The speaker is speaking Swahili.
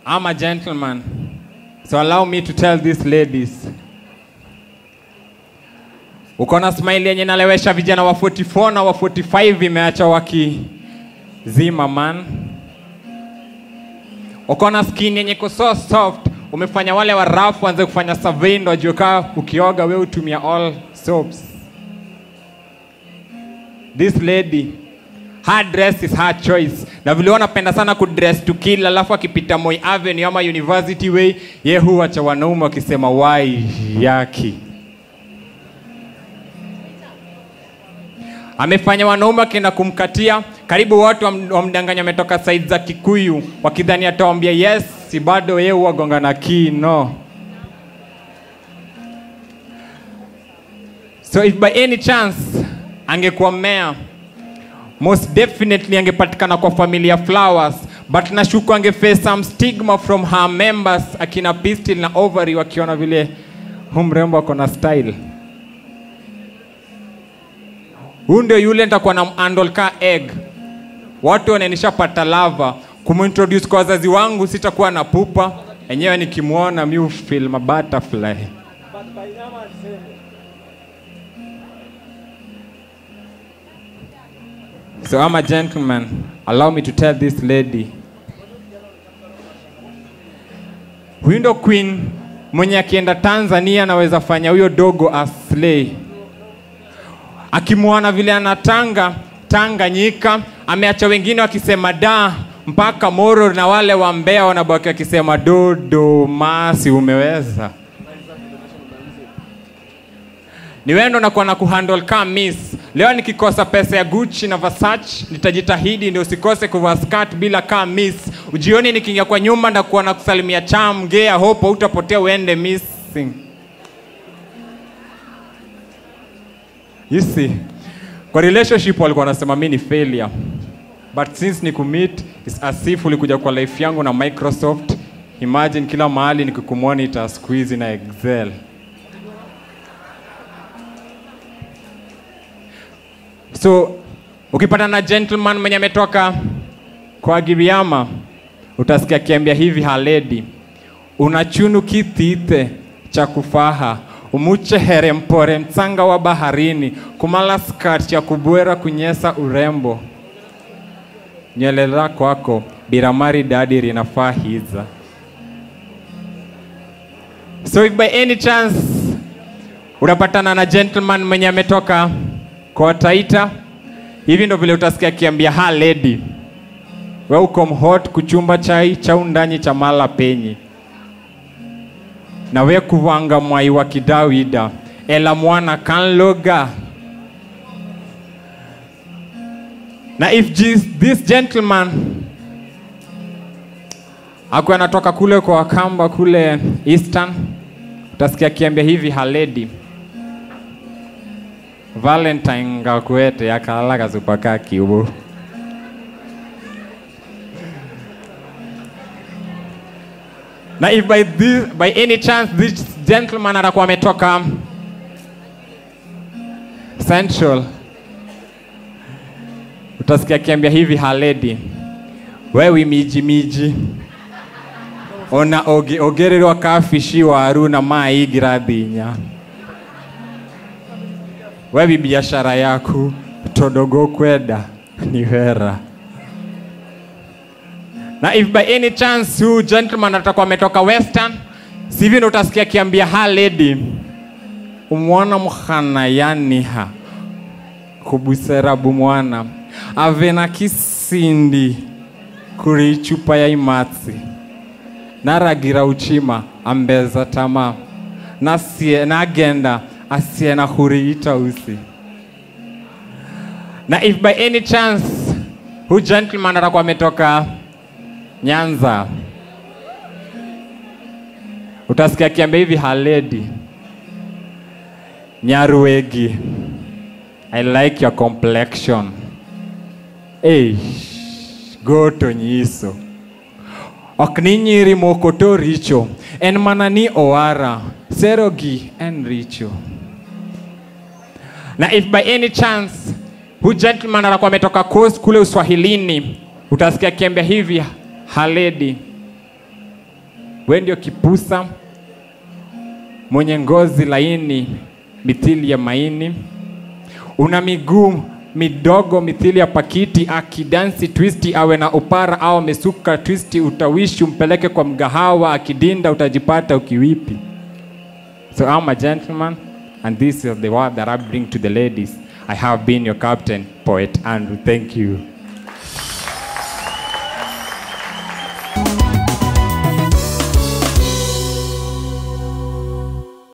I'm a gentleman. So allow me to tell these ladies. Uko na smile yenye nalewesha vijana wa 44 na wa 45 imeacha wakizima man. Uko na skin yenye iko so soft, umefanya wale wa rough waanze kufanya survey ndo wajue kaa ukioga wewe utumia all soaps. This lady her dress is her choice na vile wanapenda sana kudress to kill alafu akipita Moi Avenue ama University Way ye huwacha wanaume wakisema wai yaki amefanya wanaume wakienda kumkatia karibu wote wam- wamdanganya ametoka side za Kikuyu wakidhani atawambia yes si bado yeye huwagonga na kii no so if by any chance angekuwa mmea most definitely angepatikana kwa familia flowers but nashuku angeface some stigma from her members akina pistil na ovary wakiona vile hu mrembo ako na style huu ndio yule nitakuwa na handle ka egg watu wananishapata lava kumintroduce kwa wazazi wangu sitakuwa na pupa enyewe nikimwona mi feel ma butterfly So I'm a gentleman. Allow me to tell this lady. Huyu ndo queen mwenye akienda Tanzania anaweza fanya huyo dogo aslay. Akimwona vile anatanga Tanganyika, ameacha wengine wakisema da mpaka Moro na wale wa Mbeya wanabaki wakisema dodo masi umeweza. ni wewe ndo nakuwa na kuhandle kama miss. Leo nikikosa pesa ya Gucci na Versace, nitajitahidi ndio usikose kuvaa skirt bila kama miss. Ujioni nikiingia kwa nyumba ndakuwa na kusalimia cham gea hope utapotea uende missing. You see, kwa relationship walikuwa wanasema mimi ni failure. But since ni commit is as if ulikuja kwa life yangu na Microsoft. Imagine kila mahali nikikumonitor siku hizi na Excel. So ukipata na gentleman mwenye ametoka kwa Giriama, utasikia akiambia hivi haledi, unachunu kitite cha kufaha umuche here mpore mtsanga wa baharini kumala skirt ya kubwera kunyesa urembo nywele lako kwako biramari dadi rinafaa hiza so if by any chance unapatana na gentleman mwenye ametoka kwa Taita, hivi ndo vile utasikia akiambia ha lady, welcome hot kuchumba chai cha undani cha mala penyi na we kuvanga mwai wa kidawida ela mwana kanloga na if this, this gentleman akuwa anatoka kule kwa Wakamba kule Eastern, utasikia akiambia hivi haledi Valentine ngakwete yakalala kazupa ka kiubu na if by, this, by any chance this gentleman atakuwa ametoka Central, utasikia akiambia hivi haledi, wewe miji miji ona oge, ogererwa kafishi waru na maigira thinya wewe biashara yaku todogo kwenda ni hera na if by any chance huyu gentleman atakuwa ametoka western sivi ndo utasikia akiambia ha lady umwana mkhana yaniha kubusera bumwana ave na kisindi kuri ichupa ya imatsi naragira uchima ambeza tama nasie nagenda asiye na huriita usi na if by any chance hu gentleman atakuwa ametoka Nyanza, utasikia akiambia hivi haledi Nyaruegi, I like your complexion. Hey, goto nyiso ok ni nyiri moko to richo en mana ni owara serogi en richo na if by any chance hu gentleman atakuwa ametoka coast kule uswahilini utasikia akiambia hivi haledi we ndio kipusa mwenye ngozi laini mithili ya maini, una miguu midogo mithili ya pakiti, akidansi twisti, awe na upara au amesuka twisti, utawishi umpeleke kwa mgahawa, akidinda utajipata ukiwipi. So I'm a gentleman, and this is the word that I bring to the ladies. I have been your captain, poet Andrew. Thank you.